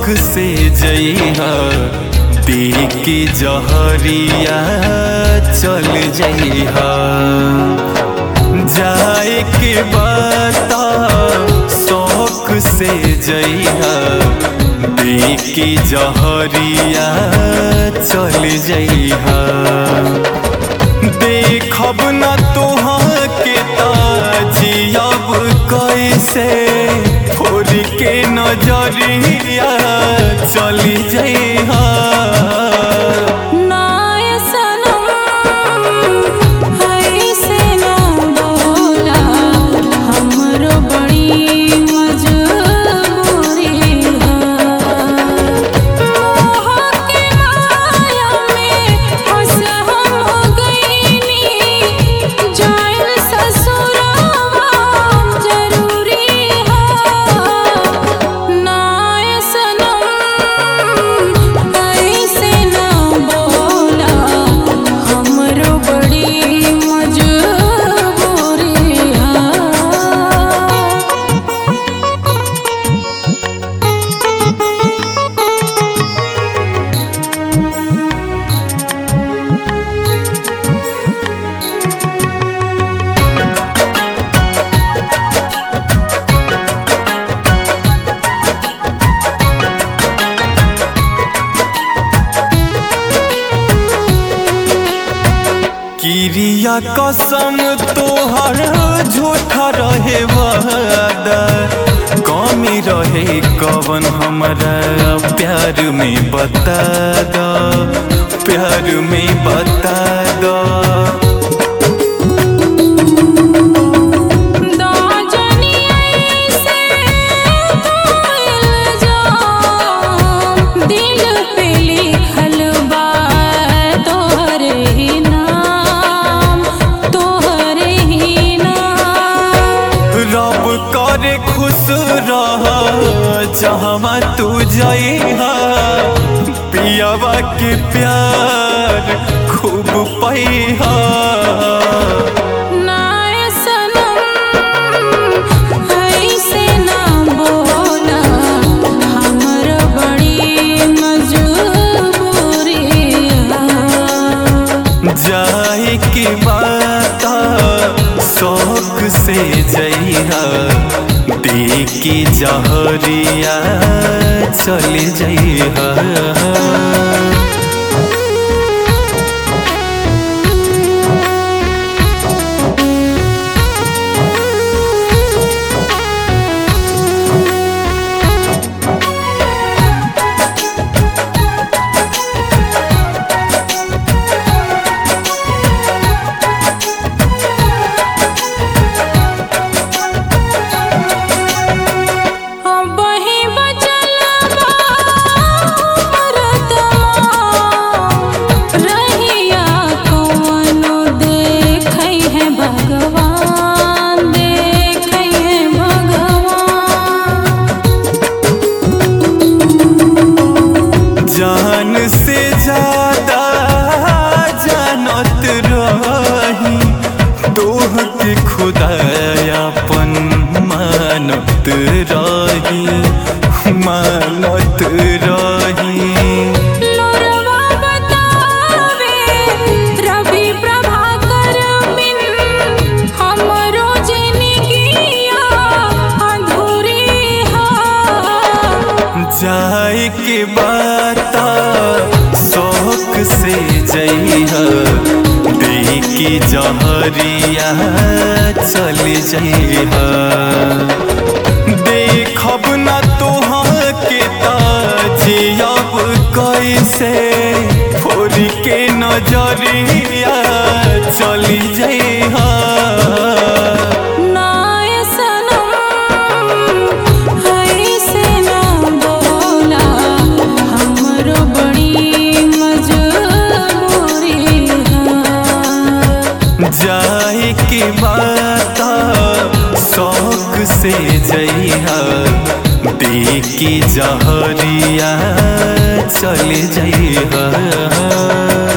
से जइहा देख के जहरिया चल जइहा जाए के बता शौक से जइहा देख के जहरिया चल जइहा देखब न तोहाँ के ताजियब कैसे फोड़ के नजरिया चली जइहा नाय सनम ऐसे ना बोला हमरो बड़ी मजबूरी है मोह के माया में फंस हम गईनी जाइल ससुरवा जरूरी है नाय सनम ऐसे ना बोला हमरो बड़ी मजबूरी है किरिया कसम तोहर झूठा रहे वादा कमी रहे कवन हमरा प्यार में बता दो प्यार में बता दो दाजनी ऐसे भूल जाऊं दिल पे लिखल बा तोहरे ही नाम तोहरे ही नाम रब करे खुश रह जहाँ तू जइहा पियावा के प्यार खूब पैहा नाय सनम ऐसे ना बोला हमर बड़ी मजबूरी है जाए के बाता शौक से जइहा देख के जहरिया चल जइहा अब ही बचल बा मरदमा रहिया कौनो देखै है भगवान देखै है भगवान जान से ज्यादा जानत रही तोह के खुदायापन मानत रही मानत रही लोरवा बतावे रवि प्रभाकर बिन हमरो जिंदगिया अधूरी है जाए के बाता शौक से जइहा देख के जहरिया चल जइहा देखब न तोहाँ के ताजियब कैसे फोड़ के नजरिया चली जइहा नाय सनम ऐसे ना बोला हमरो बड़ी मजबूरी है जाए के बाता शौक से जइहा देख के जहरिया चल जइहा